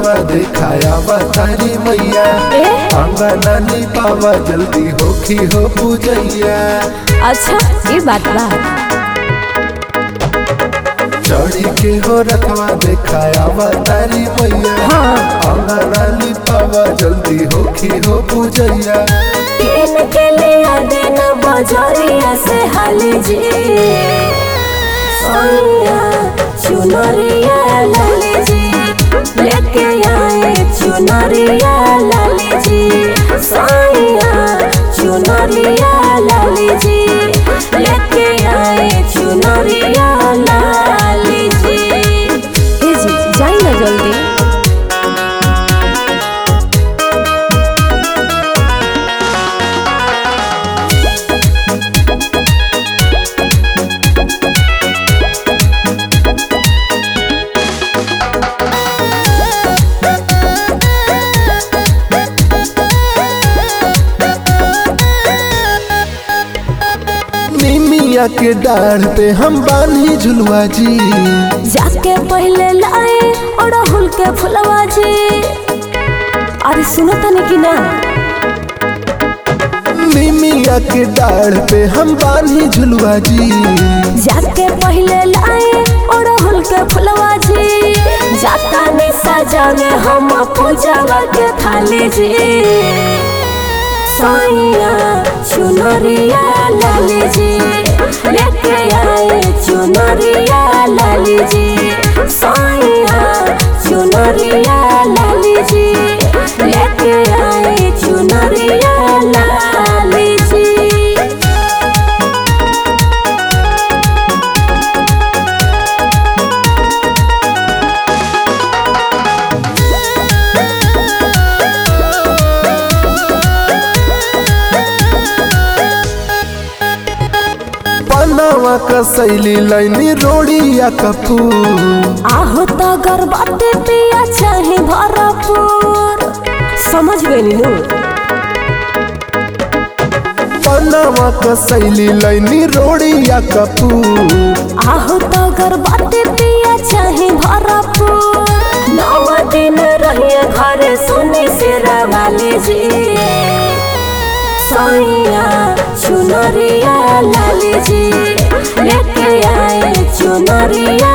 रथवा दिखाया तारी मैया ए अंगना निपावा जल्दी होखी हो पूजैया अच्छा ये बात बा चढ़ी के हो रथवा दिखाया तारी मैया हाँ अंगना निपावा जल्दी होखी हो पूजैया केन के ले आदेन बजरिया से हाली जी सोनिया चुनरिया लाली जी लेके आए चुनरिया लाली जी सोनिया चुनरिया लाली जी लेके आए चुनरिया लाली जी ए जी जाई ना जल्दी निमिया के डाढ़ पे हम बानी झुलवा जी जाके पहले लाए अड़हुल के फुलवा जी अरे सुनो तनी कि ना निमिया के डाढ़ पे हम बानी झुलवा जी जाके पहले लाए अड़हुल के फुलवा जी जाता ने सजावे हम पूजावा के थाली जी साइया चुनरिया लाली जी लेके आए चुनरिया लाली जी साइया चुनरिया लाली जी लेके आए चुनरिया लाली जी पनावा का शैली लाइनी रोड़िया कपूर आहो तो गर्भवती पिया चाहे भरपूर समझ गई नु पनावा का शैली लाइनी रोड़िया कपूर आहो तो गर्भवती पिया चाहे भरपूर नौ दिन रहिए घरे सुनी सिरा वाली जी सैया चुनरिया लाली जी लेके आए चुनरिया